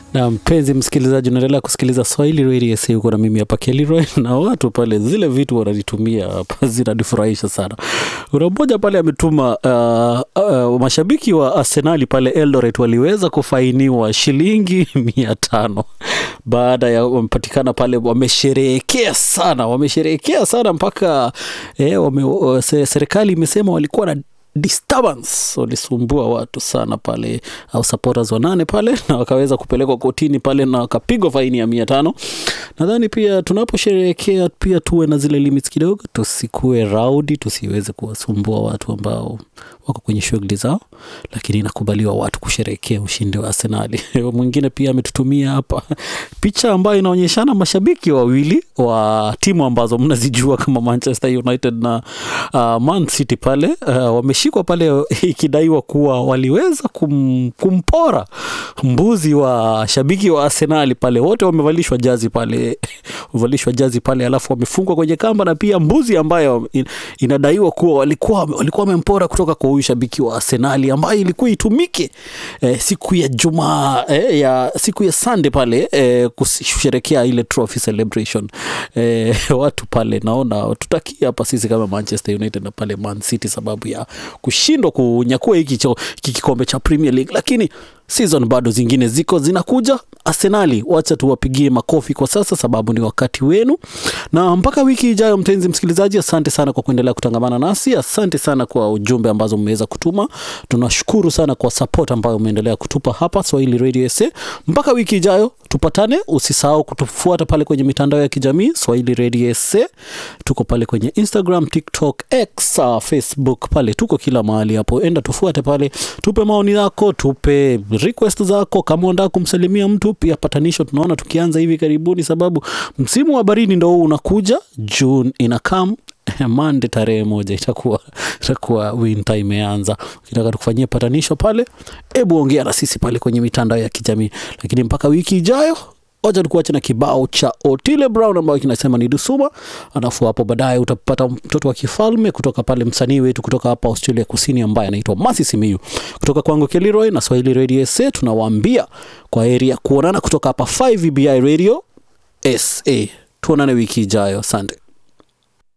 na mpenzi msikilizaji unaendelea kusikiliza swahili radio SA huko na mimi hapa Kelroy na watu pale zile vitu wananitumia hapa zinanifurahisha sana kuna mmoja pale ametuma uh, uh, mashabiki wa arsenali pale eldoret waliweza kufainiwa shilingi mia tano baada ya wamepatikana pale wamesherehekea sana wamesherehekea sana mpaka eh, wame, uh, se- serikali imesema walikuwa na disturbance walisumbua watu sana pale au supporters wanane pale na wakaweza kupelekwa kotini pale na wakapigwa faini ya mia tano nadhani pia tunaposherehekea pia tuwe na zile limits kidogo tusikue raudi tusiweze kuwasumbua watu ambao wako kwenye shughuli zao lakini inakubaliwa watu kusherehekea ushindi wa arsenali mwingine pia ametutumia hapa picha ambayo inaonyeshana mashabiki wawili wa timu ambazo mnazijua kama manchester united na uh, man city pale uh, wameshikwa pale ikidaiwa kuwa waliweza kum, kumpora mbuzi wa shabiki wa arsenali pale wote wamevalishwa jazi pale wamevalishwa jazi pale alafu wamefungwa kwenye kamba na pia mbuzi ambayo in, inadaiwa kuwa walikuwa walikuwa wamempora kutoka kwa huyu shabiki wa arsenali ambayo ilikuwa itumike eh, siku ya jumaa eh, ya siku ya sunday pale eh, kusherekea ile trophy celebration eh, watu pale naona tutakia hapa sisi kama manchester united na pale man city sababu ya kushindwa kunyakua hiki cho- hiki kikombe cha premier league lakini season bado zingine ziko zinakuja arsenali wacha tuwapigie makofi kwa sasa sababu ni wakati wenu na mpaka wiki ijayo mtenzi msikilizaji asante sana kwa kuendelea kutangamana nasi asante sana kwa ujumbe ambazo mmeweza kutuma tunashukuru sana kwa support ambayo umeendelea kutupa hapa swahili radio sa mpaka wiki ijayo tupatane usisahau kutufuata pale kwenye mitandao ya kijamii swahili radio sa tuko pale kwenye instagram tiktok x uh, facebook pale tuko kila mahali hapo enda tufuate pale tupe maoni yako tupe request zako kama unataka kumsalimia mtu pia patanisho tunaona tukianza hivi karibuni sababu msimu wa baridi ndo huu unakuja june inakam mande tarehe moja itakuwa itakuwa winter imeanza ukitaka tukufanyie patanisho pale hebu ongea na sisi pale kwenye mitandao ya kijamii lakini mpaka wiki ijayo wacha tukuache na kibao cha otile brown ambayo kinasema ni dusuma alafu hapo baadaye utapata mtoto wa kifalme kutoka pale msanii wetu kutoka hapa australia kusini ambaye anaitwa masi simiu kutoka kwangu keliroy na swahili radio sa tunawaambia kwa heri ya kuonana kutoka hapa 5 בי radio sa tuonane wiki ijayo asante